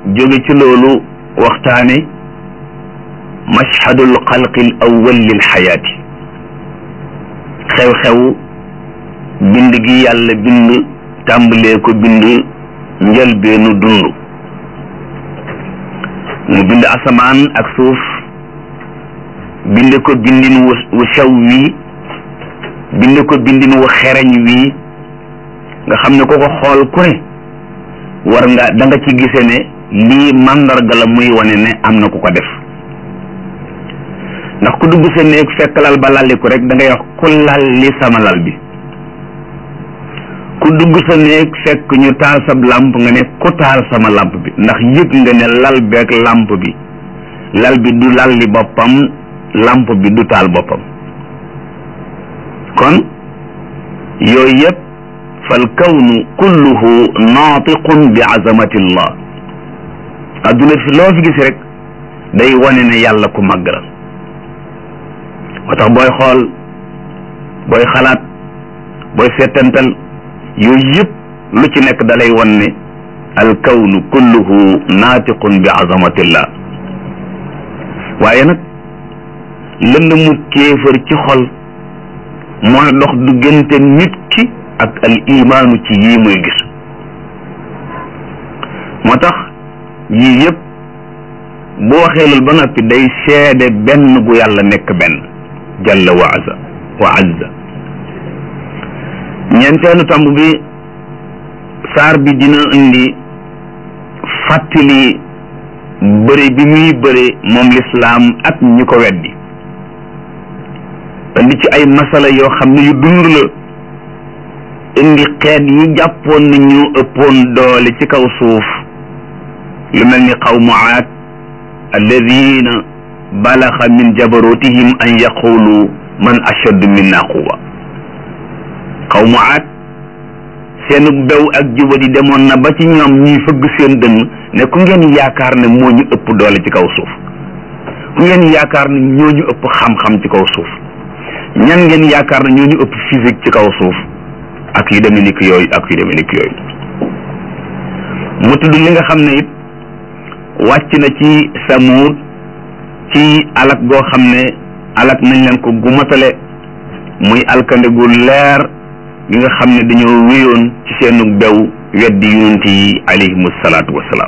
jóge ci loolu waxtaane mashhadul xalqi al awwal lil xayaati xew-xew bind gi yàlla bind tàmbalee ko bind njëlbeenu dund mu bind asamaan ak suuf bind ko bindin wu wu sew wii bind ko bindin wu xereñ wii nga xam ne ko ko xool ku ne war nga da nga ci gise ne lii màndarga la muy wane ne am na ku ko def ndax ku dugg sa néeg fekk lal ba lalliku rek da ngay wax ku lal li sama lal bi ku dugg sa néeg fekk ñu taal sab làmp nga ne ku taal sama làmp bi ndax yëg nga ne lal beeg làmp bi lal bi du lal li boppam làmp bi du taal boppam kon yooyu yëpp fal kawnu kulluhu naatiqun bi azamatillah adduna fi loo fi gis rek day wane ne yàlla ku màgg la moo tax booy xool booy xalaat booy seetantal yooyu yëpp lu ci nekk dalay wan ne al kawnu kulluhu naatiqun bi azamatillah waaye nag lënd mu kéefër ci xol mooy dox diggante nit ki ak al imaanu ci yii muy gis moo tax yii yëpp bu waxee loolu ba noppi day seede benn gu yàlla nekk benn jalla wa azza wa azza ñeenteelu tomb bi saar bi dina indi fàttali bëri bi muy bëri moom lislaam ak ñi ko weddi indi ci ay masala yoo xam ne yu dund la indi xeet yi jàppoon ni ñu ëppoon doole ci kaw suuf lu mel ni qawmu aad alladina balaxa min jabarutihim an yaqulu man ashaddu minna quwa qawmu aad seenu bew ak jubadi demoon na ba ci ñoom ñuy fëgg seen dënn ne ku ngeen yaakaar ne moo ñu ëpp doole ci kaw suuf ku ngeen yaakaar ne ñoo ñu ëpp xam-xam ci kaw suuf ñan ngeen yaakaar ne ñoo ñu ëpp physique ci kaw suuf ak yu demee nikk yooyu ak yu demee nikk yooyu mu tudd li nga xam ne it wàcc na ci samuud ci alak goo xam ne alak nañ leen ko gumatale muy alkande gu leer gi nga xam ne dañoo wéyoon ci seenu bew weddi yonent yi alayhimu salaatu wassalaam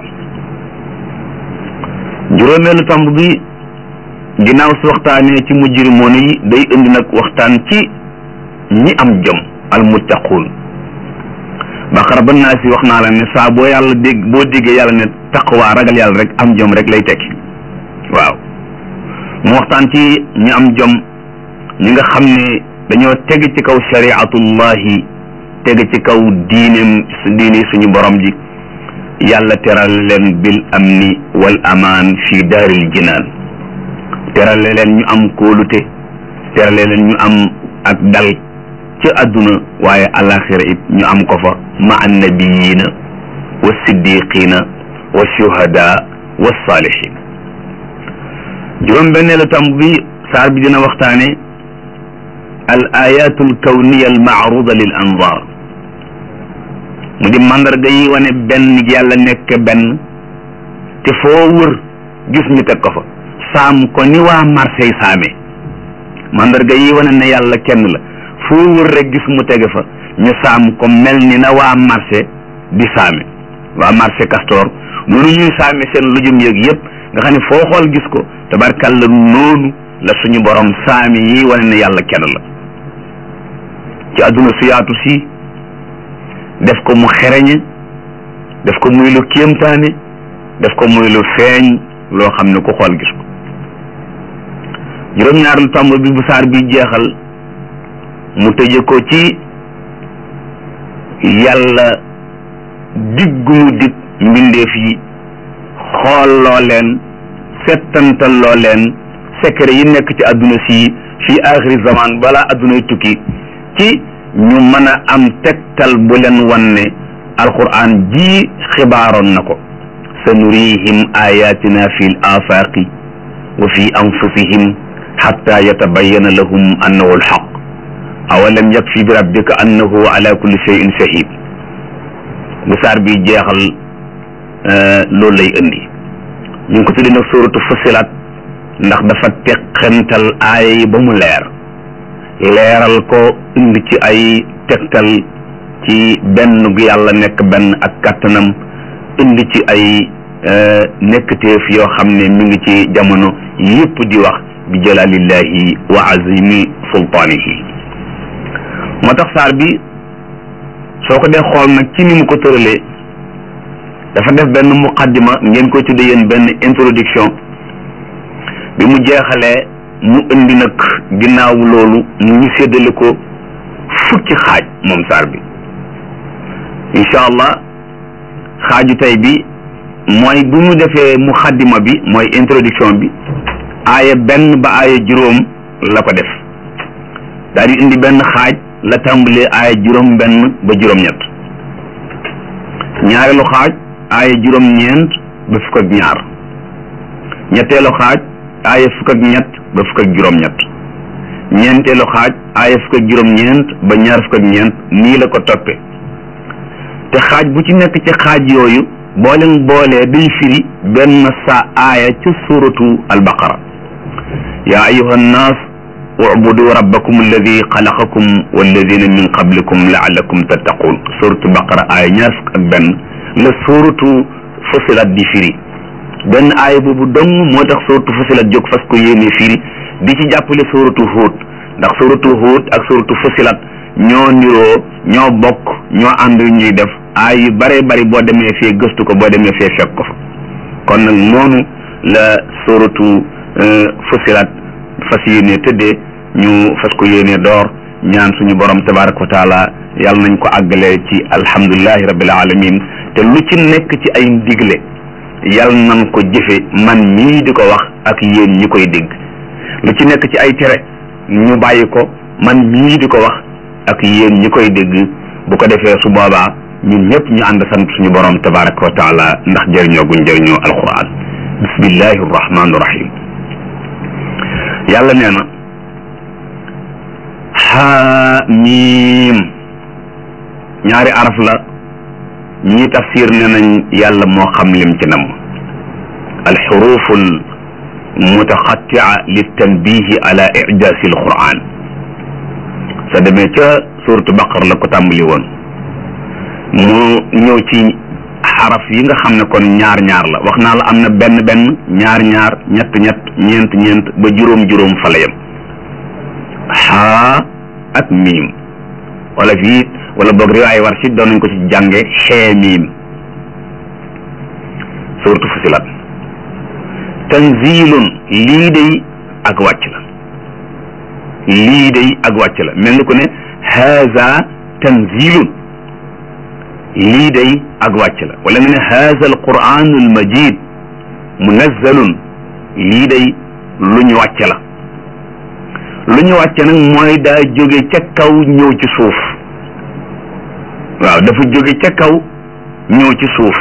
juróomeelu tomb bi ginnaaw su waxtaanee ci mujrimoon yi day indi nag waxtaan ci ñi am jom almuttaquun baqara ba naa si wax naa la ne saa boo yàlla dégg boo déggee yàlla ne taqwa ragal yàlla rek am jom rek lay tekki waaw mu waxtaan ci ñi am jom ñi nga xam ne dañoo teg ci kaw shariatullahi teg ci kaw diineem diine suñu borom ji yàlla teral leen bil amni wal amaan fi daaril jinaan terale leen ñu am kóolute terale leen ñu am ak dal ci àdduna waaye alaxira it ñu am ko fa ma annabiyiina wa siddiqina wa shuhada wa salihin juróom benneelu tamb bi saar bi dina waxtaane al ayatu al kawniya al maaruda lil anzar mu di mandarga yi wane benn yàlla nekk benn te foo wër gis ñu teg ko fa saam ko ni waa Marseille saame mandarga yi wane ne yàlla kenn la foo wër rek gis mu tege fa ñu saam ko mel ni na waa marché di saame waa marché Castor noonu ñuy saame seen lujum yëg yëpp nga xam ne foo xool gis ko tabarkàlla noonu la suñu borom saami yi wane ne yàlla kenn la ci àdduna su yaatu si def ko mu xereñe def ko muy lu kéemtaane def ko muy lu feeñ loo xam ne ku xool gis ko juróom-ñaareelu tomb bi bu saar bi jeexal mu tëje ko ci yàlla diggu mu dig mbindeef yi xool loo leen settantal loo leen secret yi nekk ci àdduna si fii axiri zaman balaa àddunay tukki ci ñu mën a am tegtal bu leen wan ne alquran ji xibaaroon na ko sa nurihim ayatina fi l afaqi wa fi anfusihim xatta yatabayana lahum annahu alxaq awalam yakfi bi rabbika annahu ala kulli cheyin shahid bu saar bi jeexal loolu lay indi ñu ngi ko tuddi nag suratu fusilat ndax dafa teqantal aaya yi ba mu leer leeral ko indi ci ay tegtal ci benn gu yàlla nekk benn ak kàttanam indi ci ay nekkteef yoo xam ne mi ngi ci jamono yépp di wax bi jalalillahi wa azimi sultaanihi moo tax saar bi soo ko dee xool nag ci ni mu ko tëralee dafa def benn muqaddima ngeen koy tudde yéen benn introduction bi mu jeexalee mu indi nag ginnaaw loolu mu ngi séddale ko fukki xaaj moom saar bi incha allah xaaju tey bi mooy bu mu defee muqaddima bi mooy introduction bi aaya benn ba aaya juróom la ko def daal di indi benn xaaj la tàmbalee aaya juróom benn ba juróom-ñett ñaareelu xaaj aaya juróom-ñeent ba fukk ak ñaar ñetteelu xaaj aaya fukk ak ñett ba fukk ak juróom-ñett ñeenteelu xaaj aaya fukk ak juróom-ñeent ba ñaar fukk ak ñeent nii la ko toppe te xaaj bu ci nekk ci xaaj yooyu boo leen boolee day firi benn sa aaya ci suratu albaqara yaa ayuha nnaas ubudu rabbakum alladi xalaqakum walladina min qablikum laallakum tattaqun suratu baqara aaya ñaar fukk ak benn la suratu fusilat di firi benn aaya boobu dong moo tax suratu fusilat jóg fas ko yéene firi di ci jàppale suratu huut ndax suratu huut ak suratu fusilat ñoo niroo ñoo bokk ñoo ànd ñuy def aay yu bare bari boo demee fee gëstu ko boo demee fee fekk ko fa kon nag noonu la suratu fusilat fas yéene tëddee ñu fas ko yéene door ñaan suñu borom tabaraka wa taala yàlla nañ ko àggale ci alhamdulilahi rabbil alamin te lu ci nekk ci ay ndigle yàlla nañ ko jëfe man mii di ko wax ak yéen ñi koy dégg lu ci nekk ci ay tere ñu bàyyi ko man mii di ko wax ak yéen ñi koy dégg bu ko defee su boobaa ñun ñëpp ñu ànd sant suñu borom tabaraka wa taala ndax jëriñoo guñ jëriñoo alquran bismillahi rahmaani rahim yàlla nee na xaamiim ñaari araf la ñii tafsir ne nañ yàlla moo xam lim ci nam alxurufu almutaxatia litanbihi ala ijaasi alquran sa demee ca suratu baqar la ko tàmbali woon mu ñëw ci xaraf yi nga xam ne kon ñaar ñaar la wax naa la am na benn benn ñaar ñaar ñett ñett ñeent ñeent ba juróom juróom fa la yem xaa ak miim wala fii wala boog riwaay war si doon nañ ko ci jànge xee miim suratu fusilat tanzilun lii day ak wàcc la lii day ak wàcc la mel ni ko ne haza tanzilun lii day ak wàcc la wala nga ne haza alquran almajid munazzalun lii day lu ñu wàcc la lu ñu wàcc nag mooy daa jóge ca kaw ñëw ci suuf waaw dafa jóge ca kaw ñëw ci suuf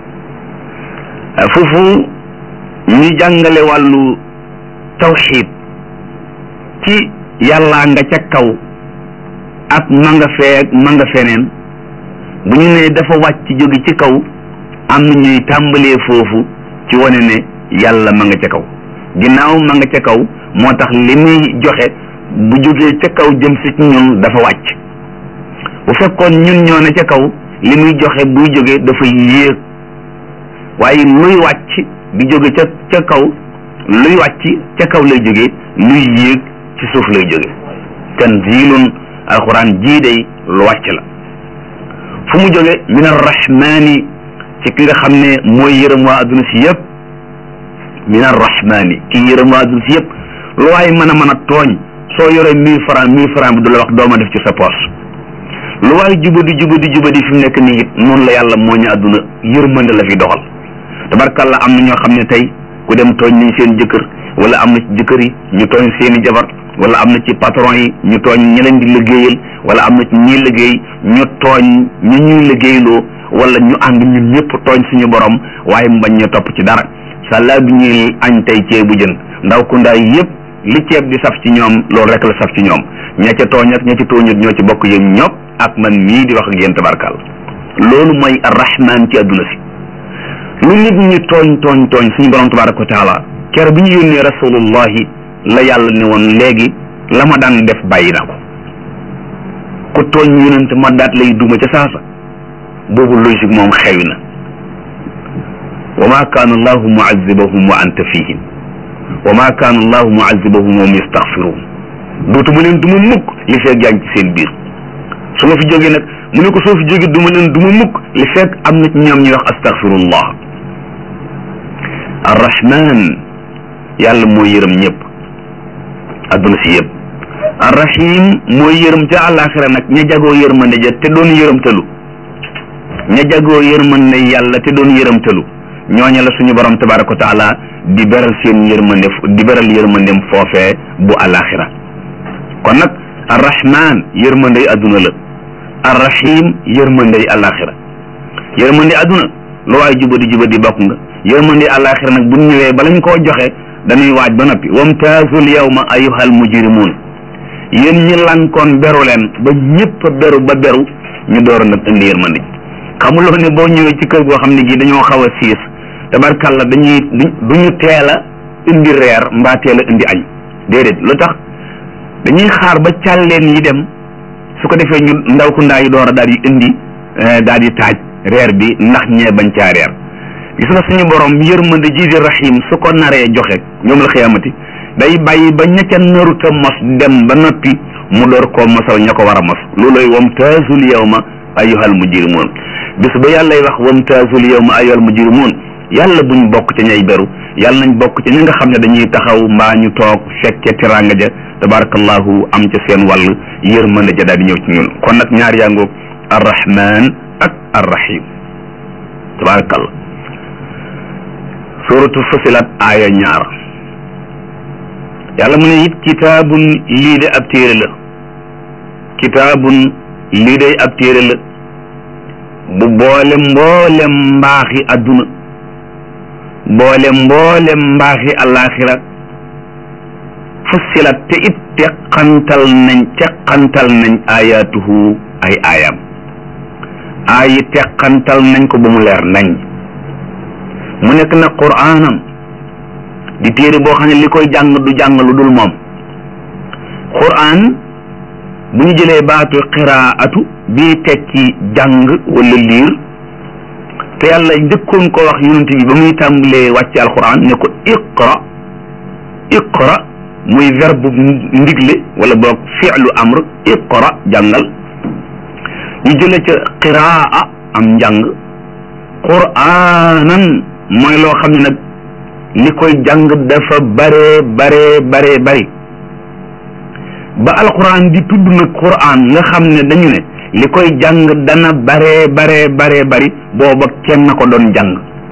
foofu ñu jàngale wàllu tawxid ci yàllaa nga ca kaw ak ma nga fee ma nga feneen bu ñu nee dafa wàcc jóge ci kaw am na ñuy tàmbalee foofu ci wane ne yàlla ma nga ca kaw ginnaaw ma nga ca kaw moo tax li muy joxe bu jógee ca kaw jëm si ñun dafa wàcc bu fekkoon ñun ñoo ne ca kaw li muy joxe buy jóge dafa yéeg waaye luy wàcc di jóge ca ca kaw luy wàcc ca kaw lay jóge luy yéeg ci suuf lay jóge tanzilun alquran jii day lu wàcc la fu mu jóge min arrahmani ci ki nga xam ne mooy yërëm waa adduna si yëpp min arrahmani ki yërëm waa adduna si yëpp lu waaye mën a mën a tooñ soo yoree mille franc mille franc bi du la wax dooma def ci sa poche lu waaye jubadi jubadi jubadi fi mu nekk nii it noonu la yàlla moo ñu àdduna yërmande la fi doxal tabarkàlla am na ñoo xam ne tey ku dem tooñ nañ seen jëkkër wala am na ci jëkkër yi ñu tooñ seeni jabar wala am na ci patron yi ñu tooñ ñi leen di liggéeyal wala am na ci ñi liggéey ñu tooñ ñu ñuy liggéeyloo wala ñu ànd ñun ñëpp tooñ suñu borom waaye mu bañ ñu topp ci dara sàllaa bi ñuy añ tey ceebu jën ndaw ku ndaay yëpp li ceeb di saf ci ñoom loolu rek la saf ci ñoom ña ca tooñ ak ña ca tooñut ñoo ci bokk yéen ñopp ak man mii di wax ak yéen tabarkal loolu mooy arrahman ci àdduna si lu nit ñi tooñ tooñ tooñ suñu borom tabaraka wa taala kere bi ñu yónnee rasulullahi la yàlla ne woon léegi la ma daan def bàyyi na ko ku tooñ yonent ma daat lay duma ca saasa boobu logique moom xewi na wa ma kaana allahu muazibahum wa anta fihim wa ma kaana allahu muazibahum wa hum yastaxfiruun dootuma leen duma mukk li fekk yaa ngi ci seen biir su ma fi jógee nag mu ne ko soo fi jógee duma leen duma mukk li fekk am na ci ñoom ñuy wax astaxfirullah arrahman yàlla mooy yërëm ñëpp adduna si yëpp arrahim mooy yërëm ca àllaaxira nag ña jagoo yërmande ja te doon yërëmtalu ña jagoo yërmande yàlla te doon yërëmtalu ñooña la suñu borom tabaraka wa taala di beral seen yërmande di beral yërmandem foofee bu àllaaxira kon nag arrahman yërmandey adduna la arrahim yërmandey àllaaxira yërmande adduna lu waay jubadi jubadi bokk nga yërmande àllaaxira nag bu ñëwee bala ñu koo joxe dañuy waaj ba noppi wamtaazul yawma ayyuhal mujrimuun yéen ñi lankoon beru leen ba ñëpp beru ba beru ñu door nag indi yërmande xamuloo ne boo ñëwee ci kër goo xam ne gi dañoo xaw a siis tabarkalla dañuy du ñu teel a indi reer mbaa teel a indi añ déedéet lu tax dañuy xaar ba càlleen yi dem su ko defee ñu ndaw ku ndaa yi door a daal di indi daal di taaj reer bi ndax ñee bañ caa reer gis nga suñu borom yërmande ji di rahim su ko naree joxe ñoom la xiyamati day bàyyi ba ña ca naruta mos dem ba noppi mu door koo mosal ña ko war a mos looloy wamtaazul yawma ayyuhal mujrimuun bis ba yàllay wax wamtaazul yawma ayyuhal mujrimuun yàlla buñ bokk ca ñay beru yàlla nañ bokk ca ñi nga xam ne dañuy taxaw mbaa ñu toog fekke tiranga ja tabarakallahu am ca seen wàll yërmande ja daal di ñëw ci ñun kon nag ñaar yaa ngoog arrahman ak arrahim tabarakallah suratu fusilat aaya ñaar yàlla mu ne it kitaabun lii de ab téere la kitaabun lii de ab téere la bu boole mboolem mbaaxi adduna boole mboolem mbaaxi alaxira fusilat te it teqantal nañ teqantal nañ ayatuhu ay aayam aayi teqantal nañ ko ba mu leer nañ mu nekk na quraanan di téere boo xam ne li koy jàng du jàng lu dul moom quraan bu ñu jëlee baatu qiraatu bii tekki jàng wala liir te yàlla njëkkoon ko wax yonent bi ba muy tàmbalee wàcce alquran ne ko iqra iqra muy verbe ndigle wala boog fi'lu amr iqra jàngal ñu jële ca qiraa am njàng quraanan mooy loo xam ne nag li koy jàng dafa bare bare bare bari ba alquran di tudd nag quran nga xam ne dañu ne li koy jàng dana bare bare bare bari booba kenn ko doon jàng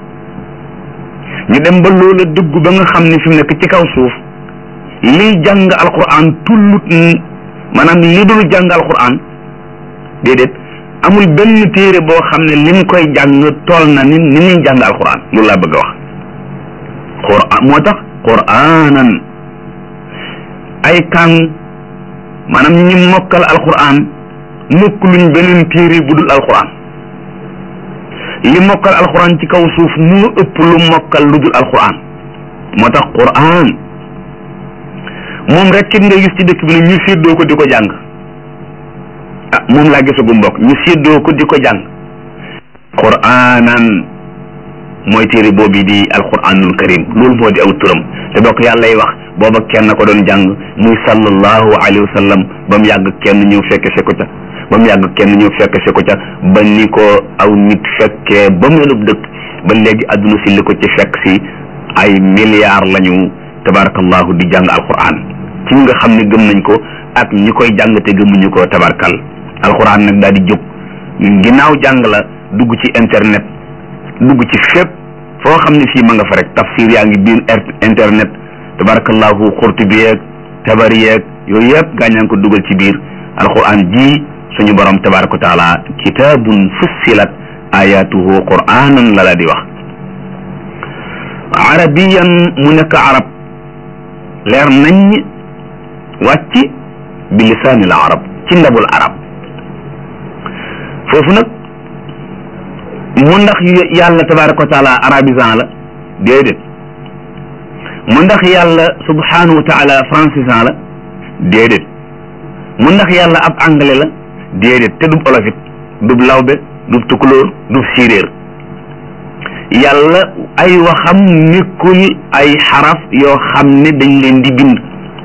ñu dem ba loola dëgg ba nga xam ne fi mu nekk ci kaw suuf liy jàng alquran tullut maanaam li dul jàng alquran déedéet amul benn téere boo xam ne lim koy jàng tool na ni ni muy jàng alquran loolu laa bëgg a wax quran moo tax quranan ay kàng maanaam ñi mokkal alquran mokk luñ beneen téere bu dul alquran li mokkal alquran ci kaw suuf moo ëpp lu mokkal lu dul alquran moo tax quran moom rek kit nga gis ci dëkk bi ne ñu séddoo ko di ko jàng ah moom laa gisagu mbokk ñu séddoo ko di ko jàng quranan mooy téere boobu di alquranul karim loolu moo di aw turam te bokk yàlla lay wax booba kenn ko doon jàng muy sallallahu alayhi wa sallam ba mu yàgg kenn ñëw fekke se ko ca ba mu yàgg kenn ñëw fekke se ko ca ba ni ko aw nit fekkee ba mu lenub dëkk ba léegi adduna si li ko ci fekk si ay milliards lañu tabarakallahu di jàng alquran ci nga xam ne gëm nañ ko ak ñi koy jàng te gëmuñu ko tabarkal alquran nag daal di jóg ginnaaw jàng la dugg ci internet dugg ci fépp foo xam ne fii ma nga fa rek tafsir yaa ngi biir internet tabarakallahu xurtubi yeeg tabari yeeg yooyu yëpp gaañaa ngi ko dugal ci biir alquran ji suñu borom tabaraka wa taala kitabun fussilat ayatuhu quranan la la di wax arabiyan mu nekk arab leer nañ wàcc bi lisaanil arab ci ndabul arab foofu nag mu ndax yàlla tabaraka wa taala arabisant la déedéet mu ndax yàlla subhanahu wa taala francisant la déedéet mu ndax yàlla ab anglais la déedéet te dub olofit dub lawbe dub tukulóor dub séeréer yàlla ay waxam nekkul ay xaraf yoo xam ne dañ leen di bind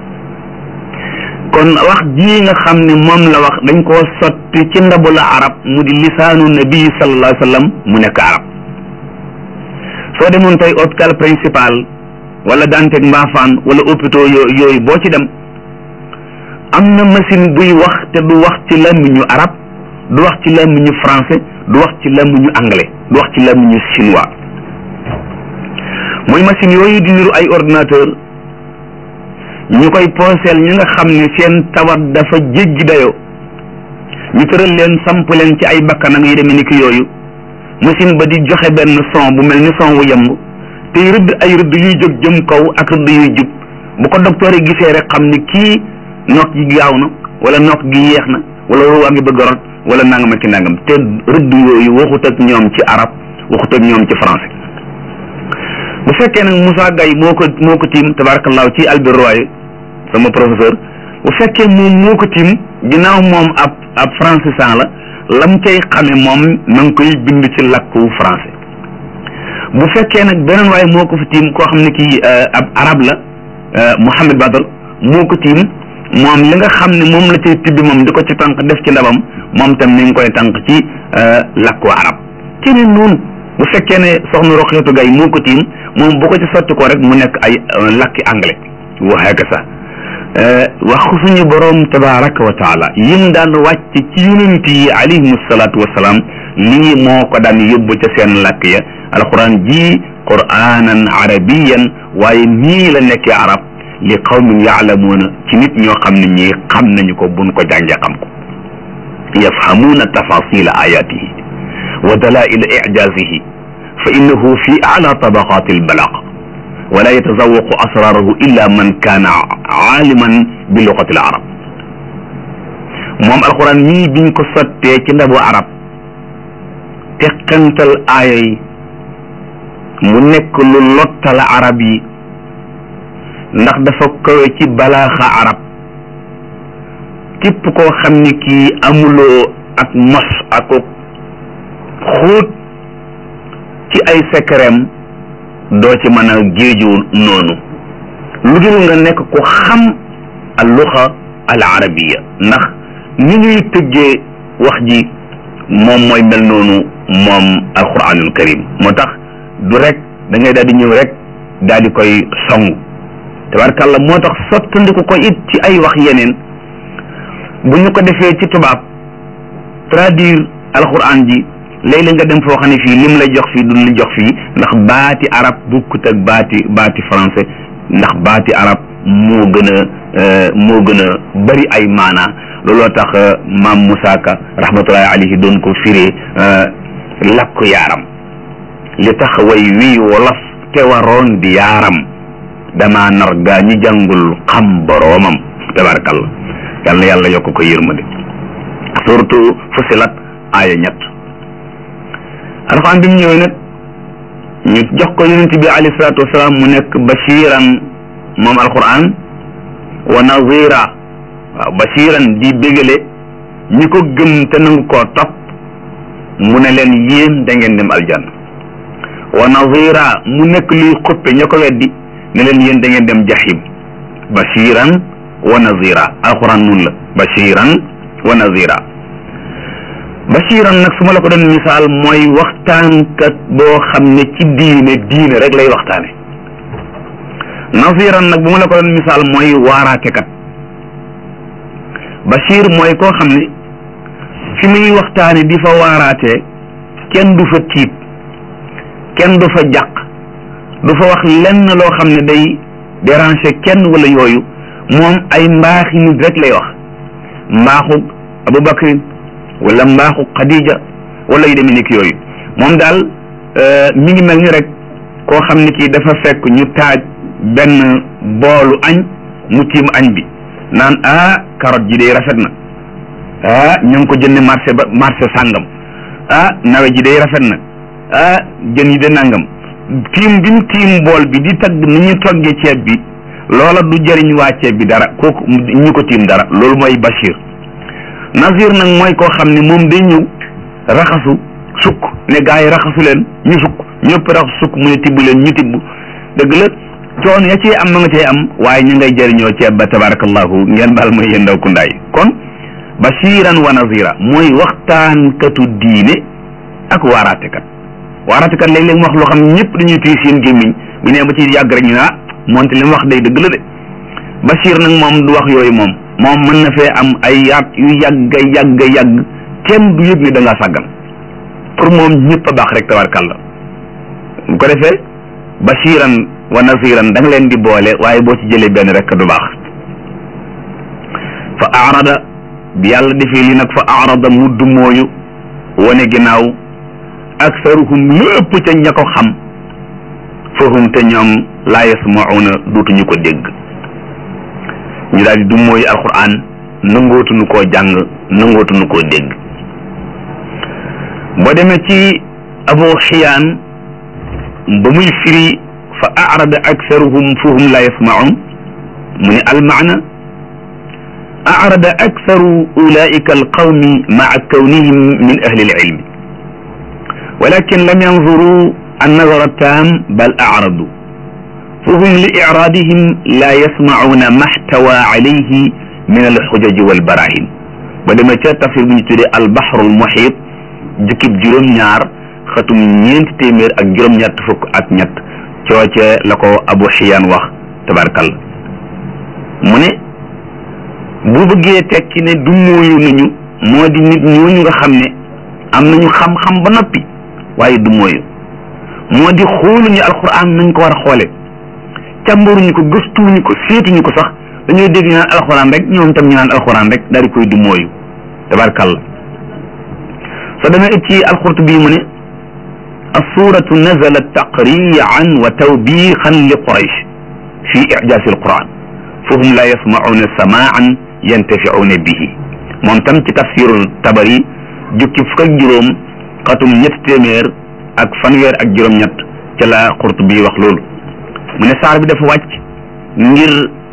kon wax jii nga xam ne moom la wax dañ koo sotti ci ndabu la arab mu di lisaanu nabi sallallahu alayhi wa sallam mu nekk arab soo demoon tey hôpital principal wala Dantec Mbafane wala hôpitaux yooyu boo ci dem am na machine buy wax te du wax ci làmmiñu arab du wax ci làmmiñu français du wax ci làmmiñu anglais du wax ci làmmiñu chinois mooy machine yooyu di niru ay ordinateur ñu koy pooseel ñi nga xam ne seen tawat dafa jéggi dayoo ñu tëral leen samp leen ci ay bakkanam yi demee ni ki yooyu machine ba di joxe benn son bu mel ni son wu yemb tey rëdd ay rëdd yuy jóg jëm kaw ak rëdd yuy jub bu ko docteur yi gisee rek xam ne kii nokk gi gaaw na wala nokk gi yeex na wala ruwaa ngi bëgg a rot wala nangam ak ki nangam te rëdd yooyu waxut ak ñoom ci arab waxut ak ñoom ci français bu fekkee nag Moussa Gaye moo ko moo ko tiim tabarakallahu ci Albert Royer sama professeur bu fekkee moom moo ko tiim ginnaaw moom ab ab francisant la lam cay xame moom na nga koy bind ci làkku français bu fekkee nag beneen waaye moo ko fi tiim koo xam ne kii ab arab la Mouhamed Badr moo ko tiim moom li nga xam ne moom la cay tibbi moom di ko ci tànk def ci ndabam moom tam ni nga koy tànk ci làkku arab keneen noonu bu fekkee ne soxna Roxeetu Gay moo ko tiim moom bu ko ci sotti ko rek mu nekk ay làkki anglais waxee ka sax waxu suñu boroom tabaraka wa taala yim daan wàcc ci yonent yi alayhim salaatu wasalaam lii moo ko daan yóbbu ca seen làkk ya alquran ji quranan arabiyan waaye nii la nekkee arab li qawmin yaalamuuna ci nit ñoo xam ne ñii xam nañu ko buñ ko jàngee xam ko yafhamuuna tafasila ayatihi wa dalaila ijazihi fa innahu fi ala tabaqati albalaq wala yatazawaqu asrarahu illa man kaana aaliman bi lugati al arab moom alquran mii biñ ko sottee ci ndabu arab teqantal aaya yi mu nekk lu lottal arab yi ndax dafa kawe ci balaaxa arab képp koo xam ni kii amuloo ak mos ak xóot ci ay secretam doo ci mën a géeju noonu lu dul nga nekk ku xam al luxa al arabiya ndax ni ñuy tëggee wax ji moom mooy mel noonu moom alquranul karim moo tax du rek da ngay daal di ñëw rek daal di koy song tabarkàlla moo tax sottandiku ko it ci ay wax yeneen bu ñu ko defee ci tubaab traduire alquran ji léeg-léeg nga dem foo xam ne fii lim lay jox fii duñ la jox fii ndax baati arab bukkut ak baati baati français ndax baati arab moo gën a moo gën a bari ay maanaa looloo tax maam Moussa Ka rahmatullahi alayhi doon ko firee lakku yaaram li tax way wii wolof te waroon di yaaram dama nar gaa ñi jàngul xam boroomam tabarakallah yal na yàlla yokk ko yërmande surtout fusilat aaya ñett alxuraan bi mu ñëwee nag ñu jox ko yonent bi alayhi salaatu wasalaam mu nekk bashiran moom alquran wa nazira waaw bashiran di bégale ñi ko gëm te nangu koo topp mu ne leen yéen da ngeen dem aljanna wa nazira mu nekk luy xuppe ña ko weddi ne leen yéen da ngeen dem jahim bashiran wa nazira alquran nun la bashiran wa nazira bashiran nag su ma la ko doon misaal mooy waxtaankat boo xam ne ci diine diine rek lay waxtaane naziran nag bu ma la ko doon misaal mooy waaraatekat bashir mooy koo xam ne fi muy waxtaane di fa waaraatee kenn du fa tiit kenn du fa jàq du fa wax lenn loo xam ne day déranger kenn wala yooyu moom ay mbaaxi nit rek lay wax mbaaxu Abubakar wala mbaaxu Khadija wala yu demee ni ki yooyu moom daal mi ngi mel ni rek koo xam ne kii dafa fekk ñu taaj benn boolu añ mu tiim añ bi naan ah carotte ji day rafet na ah ñu ngi ko jënd marché ba marché sàngam ah nawe ji day rafet na ah jën yi de nangam tiim bi mu tiim bool bi di tagg ni ñu toggee ceeb bi loola du jëriñ waa ceeb bi dara kooku ñu ko tiim dara loolu mooy Bachir Nazir nag mooy koo xam ne moom day ñëw raxasu sukk ne gaa yi raxasu leen ñu sukk ñëpp raxasu sukk mu ne tibb leen ñu tibb dëgg la coon ya cee am na nga cee am waaye ñu ngay jëriñoo ceeb ba tabarakallahu ngeen baal mooy yéen ndaw kundaay kon bashiran wa nazira mooy waxtaankatu diine ak waaraatekat waaraatekat léeg-léeg mu wax loo xam ñëpp dañuy tuy seen gémmiñ bu nee ba ci yàgg rek ñu ne ah moonte li mu wax day dëgg la de bashir nag moom du wax yooyu moom moom mën na fee am ay yaat yu yàgg yàgg yàgg kenn du yëg ni da ngaa sàggan pour moom ñëpp a baax rek tabarkalla bu ko defee bashiran wa naziran da nga leen di boole waaye boo ci jëlee benn rek du baax fa arada bi yàlla defee li nag fa arada mu dumooyu wane ginnaaw aksaruhum lépp ca ña ko xam fahum te ñoom laa yasmauna duutuñu ko dégg ñu daal di dumooyu alquran nangootuñu koo jàng nangootuñu koo dégg boo demee ci abu xiyaan ba muy firi fa arada aksaruhum fahum la yasmaun mu ne almaana arada aksaru ulaika alqawmi maa kawnihim min ahli alilmi walakin lam yanzuru النظر التام بل أعرضوا فهم لإعراضهم لا يسمعون ما احتوى عليه من الحجج والبراهين ولما تفسير بن تري البحر المحيط جكب جروم ñaar xatum ñeent téeméer ak juróom ñett fukk ak ñett cooce la ko abu xiyaan wax tabarkal mu ne bu bëggee tekki ne du mooyu nañu moo di nit ñooñu nga xam ne am nañu xam-xam ba noppi waaye du mooyu moo di xooluñu alquran nañ ko war a xoole càmbaruñu ko gëstuwuñu ko seetuñu ko sax dañoo dégg ñu naan alquran rek ñoom tam ñu naan alquran rek daal di koy du mooyu tabarkalla soo demee it ci alqurtubi mu ne السورة نزلت تقريعا وتوبيخا لقريش في إعجاز القرآن فهم لا يسمعون سماعا ينتفعون به moom tam ci tafsir tabari jukki fukk ak juróom xatum ñett téeméer ak fanweer ak juróom-ñett ca la Qurtubi wax loolu mu ne saar bi dafa wàcc ngir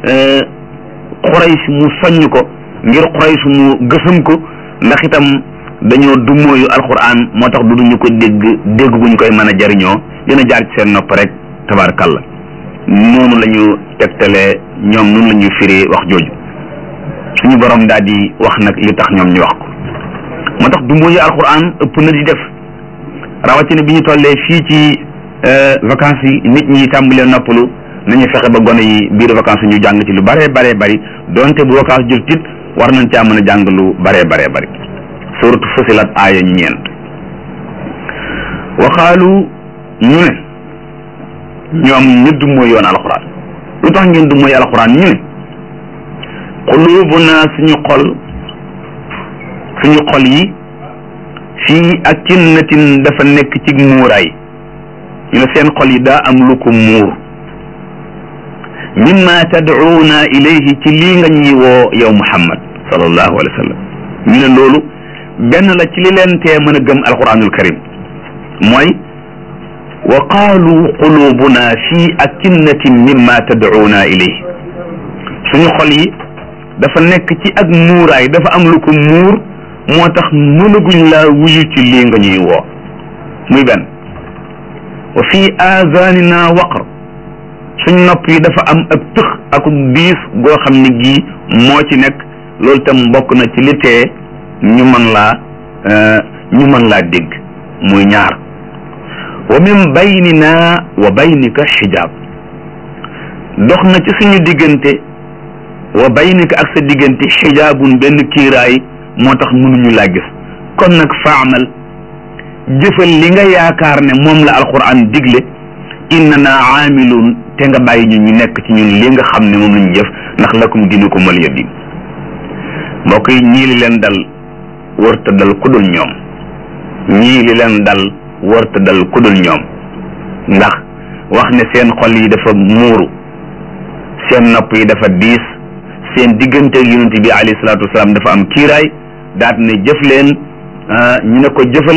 Quraysh mu soññ ko ngir Quraysh mu gësam ko ndax itam dañoo dummóoyu alquran moo tax du duñu ko dégg dégg guñ koy mën a jariñoo dina jaar ci seen nopp rek tabarakalla noonu la ñu tegtalee ñoom noonu la ñuy firi wax jooju suñu borom daal di wax nag li tax ñoom ñu wax ko moo tax dummóoyu alquran ëpp na di def rawatina bi ñu tollee fii ci vacances yi nit ñi tàmbalee noppalu nañu fexe ba gone yi biir vacances ñu jàng ci lu bare bare bari donte bu vacances jël tit war nañ caa mën a jàng lu bare bare bari suratu fusilat aaya ñeent waxaalu ñu ne ñoom ñu du mooy yoon alxuraan lu tax ngeen du mooy alxuraan ñu ne xulubuna suñu xol suñu xol yi fii akinnatin dafa nekk ci muuraay ñu ne seen xol yi daa am lu ko muur mimma tad'uuna ilayhi ci lii nga ñuy woo yow muhammad sallallahu alayhi wa sallam ñu ne loolu benn la ci li leen tee mën a gëm alquranul karim mooy wa qaalu qulubuna fi akinnatin mimma tad'uuna ilayhi suñu xol yi dafa nekk ci ak muuraay dafa am lu ko muur moo tax mënaguñ laa wuyu ci lii nga ñuy woo muy benn wa fi aazaanina waqr suñ nopp yi dafa am ak tëx ak diis goo xam ne gii moo ci nekk loolu tam bokk na ci li tee ñu mën laa ñu mën laa dégg muy ñaar wa min baynina wa baynika xijaab dox na ci suñu diggante wa baynika ak sa diggante xijaabun benn kiiraay moo tax mënuñu laa gis kon nag faamal jëfal li nga yaakaar ne moom la alquran digle innana aamiluun te nga bàyyi ñu ñu nekk ci ñun li nga xam ne moom lañu jëf ndax lakum diinukum waliya diin mbokk yi ñii li leen dal wërta dal ku dul ñoom ñii li leen dal wërta dal ku dul ñoom ndax wax ne seen xol yi dafa muuru seen nopp yi dafa diis seen diggante ak yonent bi alayhi salaatu wasalaam dafa am kiiraay daat ne jëf leen ñu ne ko jëfal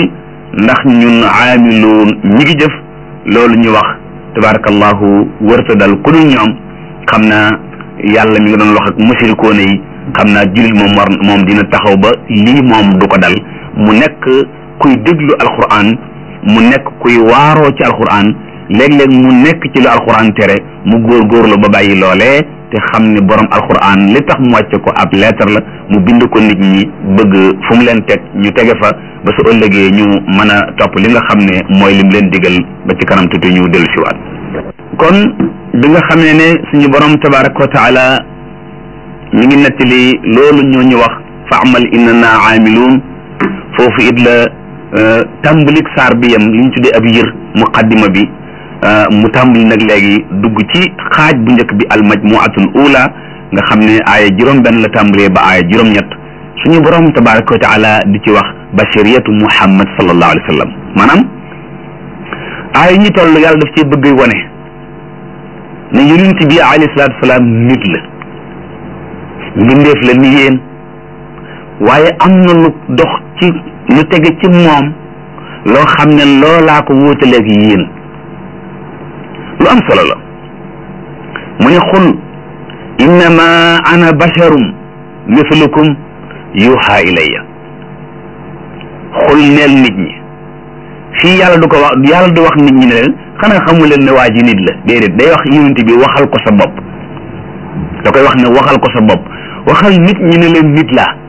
ndax ñun aamiluun ñi ngi jëf loolu ñu wax tabarakallahu wërta dal ku dul ñoom xam naa yàlla mi ngi doon wax ak musirikoone yi xam naa jullit moom war moom dina taxaw ba lii moom du ko dal mu nekk kuy déglu alquran mu nekk kuy waaroo ci alquran léeg-léeg mu nekk ci lu alquran tere mu góorgóorlu ba bàyyi loolee te xam ne borom alquran li tax mu wàcce ko ab lettre la mu bind ko nit ñi bëgg fu mu leen teg ñu tege fa ba su ëllëgee ñu mën a topp li nga xam ne mooy lim leen digal ba ci kanam tuuti ñu dellu siwaat kon bi nga xamee ne suñu borom tabaraka wa taala mi ngi nettali loolu ñoo ñu wax fa amal innana aamiluun foofu it la tàmbalik saar bi yam li ñu tuddee ab yër muqaddima bi mu tàmbali nag léegi dugg ci xaaj bu njëkk bi al majmuatul ula nga xam ne aaya juróom benn la tàmbalee ba aaya juróom ñett suñu borom tabaraka wa taala di ci wax bashiriyatu muhammad sallallahu alayhi wa sallam maanaam aaya ñi toll yàlla daf ci bëgg wane ne yonent bi alayhi salaatu salaam nit la mbindeef la ni yéen waaye am na lu dox ci lu tege ci moom loo xam ne loolaa ko wóotaleeg yéen lu am solo la mu ne xul innama ana basharum mislukum yuha ilayya xul neel nit ñi fii yàlla du ko wax yàlla du wax nit ñi ne leen xanaa xamu leen ne waa ji nit la déedéet day wax yonent bi waxal ko sa bopp da koy wax ne waxal ko sa bopp waxal nit ñi ne leen nit laa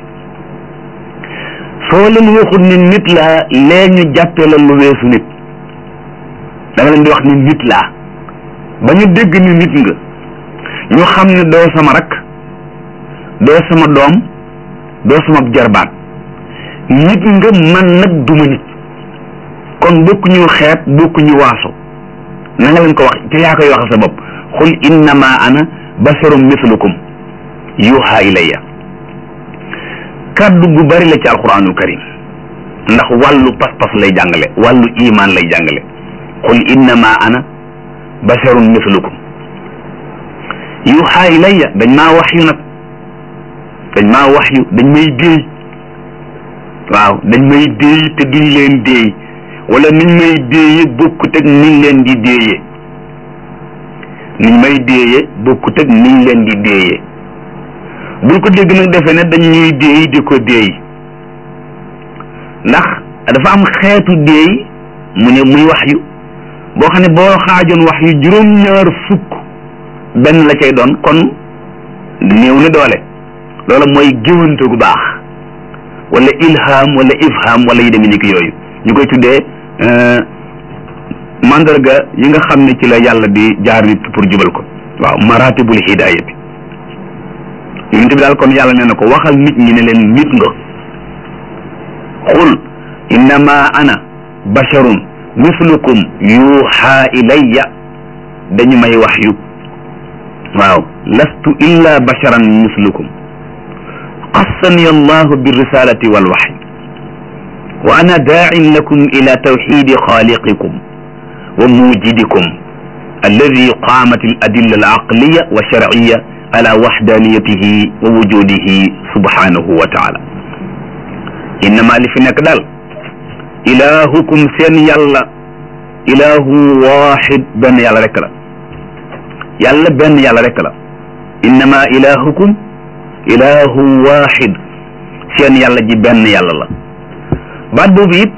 soo leen waxul ne nit laa lee ñu jàppee la lu weesu nit da nga leen di wax ne nit laa ba ñu dégg ni nit nga ñu xam ne doo sama rak doo sama doom doo sama jarbaat nit nga man nag duma nit kon bokkuñu xeet bokkuñu waaso na nga leen ko wax te yaa koy waxal sa bopp xul innama ana basharum mislukum yuha ilayya kàddu gu bari la ci alquranul karim ndax wàllu pas-pas lay jàngale wàllu iman lay jàngale qul innama ana basharun mislukum yuha ilayya dañ maa wax yu nag dañ maa wax yu dañ may déey waaw dañ may déey te duñ leen déey wala niñ may déeye bokkut ak niñ leen di déeye niñ may déeye bokkut ak niñ leen di déeye bul ko dégg nag defe ne dañ ñuy déey di ko déey ndax dafa am xeetu déey mu ne muy wax yu boo xam ne boo xaajoon wax yu juróom-ñaar fukk benn la cay doon kon néew na doole loola mooy géwante gu baax wala ilham wala ifham wala yi demee ni ki yooyu ñu koy tuddee mandarga yi nga xam ne ci la yàlla di jaar nit pour jubal ko waaw maratibul hidayati yonent bi daal kon yàlla nee na ko waxal nit ñi ne leen nit nga xul innama ana basharun mislukum yuuxa ilayya dañu may wax yu waaw lastu illa basharan mislukum qassani allahu birrisalati walwaxy wa ana daacin lakum ila tawxidi xaaliqikum wa mujidikum alladi qaamat al adilla al aqliya wa sharciya ala waxdaniyatihi wa wujudihi subhanahu wa taala innama li fi nekk daal ilahukum seen yàlla ilahu waxid benn yàlla rek la yàlla benn yàlla rek la innama ilahukum ilahu waxid seen yàlla ji benn yàlla la baat boobu it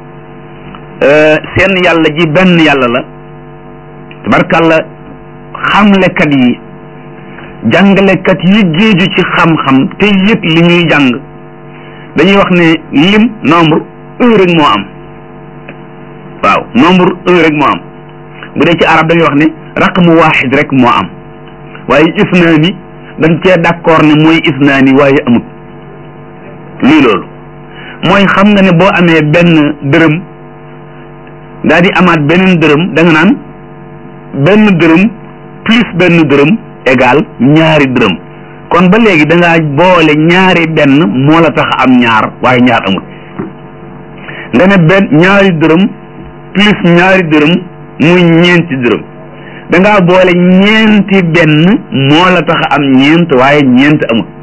seen yàlla ji benn yàlla la tabarkàlla xamlekat yi jàngalekat yi géeju ci xam-xam te yëpp li ñuy jàng dañuy wax ne lim nombre un rek moo am waaw nombre un rek moo am bu dee ci arab dañuy wax ne raqmu waaxid rek moo am waaye isnaani dañ cee d'accord ne mooy isnaani waaye amut lii loolu mooy xam nga ne boo amee benn dërëm daal di amaat beneen dërëm da nga naan benn dërëm plus benn dërëm égal ñaari dërëm kon ba léegi da ngaa boole ñaari benn moo la tax am ñaar waaye ñaar amul nga ne benn ñaari dërëm plus ñaari dërëm muy ñeenti dërëm da ngaa boole ñeenti benn moo la tax am ñeent waaye ñeent amul